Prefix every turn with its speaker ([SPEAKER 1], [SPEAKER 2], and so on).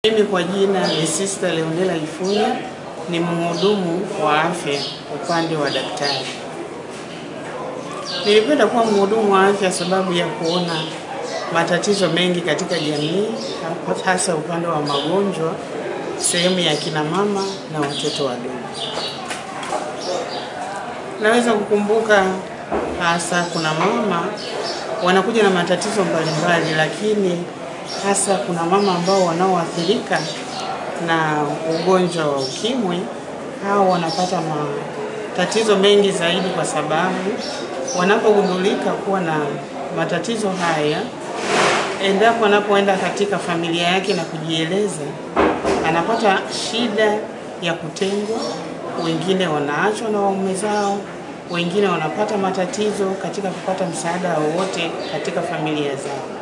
[SPEAKER 1] Mimi kwa jina ni Sister Leonela Ifunya, ni mhudumu wa afya upande wa daktari. Nilipenda kuwa mhudumu wa afya sababu ya kuona matatizo mengi katika jamii, hasa upande wa magonjwa, sehemu ya kina mama na watoto wadogo. Naweza kukumbuka hasa kuna mama wanakuja na matatizo mbalimbali, lakini hasa kuna mama ambao wanaoathirika na ugonjwa wa ukimwi, hao wanapata matatizo mengi zaidi, kwa sababu wanapogundulika kuwa na matatizo haya, endapo anapoenda katika familia yake na kujieleza, anapata shida ya kutengwa. Wengine wanaachwa na waume zao, wengine wanapata matatizo katika kupata msaada wowote katika familia zao.